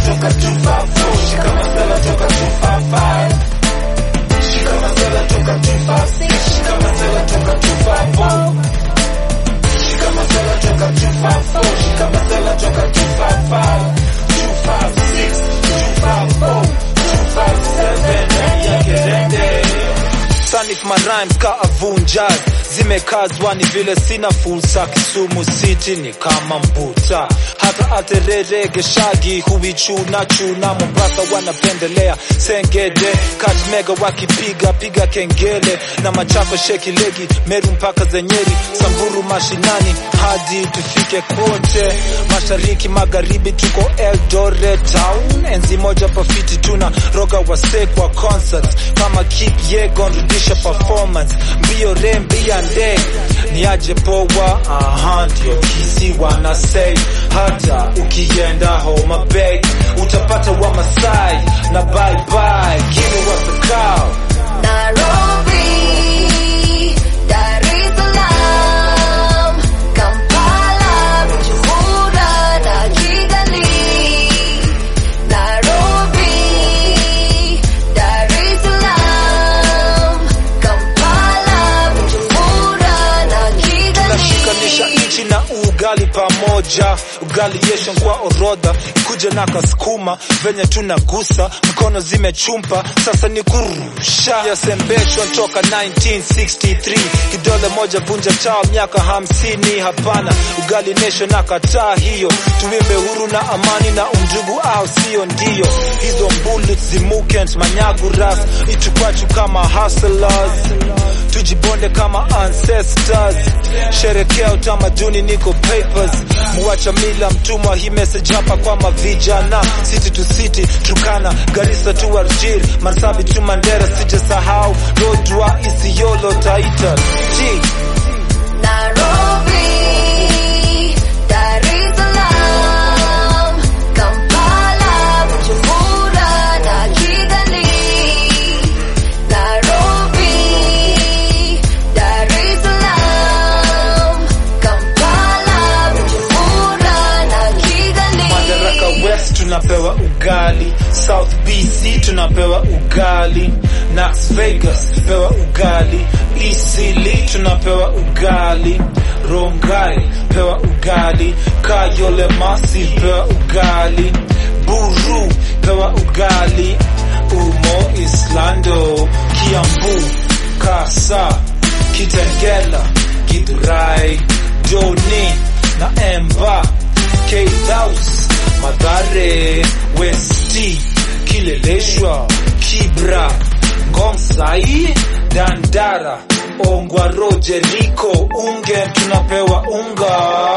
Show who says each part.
Speaker 1: toka 254 shika masala toka 255 shika masala toka 256 shika masala toka 254 shika masala toka 254 shika masala toka 255 256 254 257 ndani ya kirende Sanif my rhymes ka avunjas zimekazwa ni vile sina fursa Kisumu City ni kama mbuta hata aterere geshagi huichuna chuna Mombasa wanapendelea Sengede Kakamega wakipiga piga kengele na Machako sheki legi Meru mpaka Zenyeri Samburu mashinani hadi tufike kote mashariki magharibi tuko Eldoret town enzi moja pafiti tuna roga wase kwa concerts kama keep yegon rudisha performance mbio re mbia nde ni aje poa aha ndio kisi wana say hata ukienda Homa Bay utapata wa Masai na bye bye give me what's the call
Speaker 2: Nairobi, Dar es Salaam, Kampala, Bujumbura na Kigali. Nairobi, Dar es Salaam, Kampala, Bujumbura na Kigali.
Speaker 1: tunashikanisha nchi na ugali pamoja ugali yeshon kwa orodha ikuje na kasukuma venye tunagusa mkono zimechumpa sasa ni kurusha yasembeshwa toka 1963 kidole moja vunja chao miaka hamsini hapana ugali nation akataa hiyo tuimbe huru na amani na undugu au sio ndio hizo bullets zimukent manyagu ras itukwachu kama hustlers tujibonde kama ancestors sherekea utamaduni niko papers muacha mila mtumwa hii message hapa kwa mavijana city to city Turkana Garissa to Arjir Marsabit to Mandera sijasahau Lodwar Isiolo Taita G
Speaker 2: Nairobi, Dar es Salaam, Kampala, Bujumbura na Kigali. Nairobi, Dar es Salaam, Kampala, Bujumbura na Kigali.
Speaker 1: Madaraka West tunapewa ugali, South BC tunapewa ugali, Las Vegas pewa ugali, Eastleigh tunapewa ugali, Rongai pewa ugali, Kayole Masi pewa ugali, Buru pewa ugali, Umo Islando, Kiambu, Kasa, Kitengela, Githurai, Joni na Emba K-House, Madare, Westi, Kileleshwa, Kibra, Ngomsai, Dandara, Ongwaro, Jeriko, Unge tunapewa unga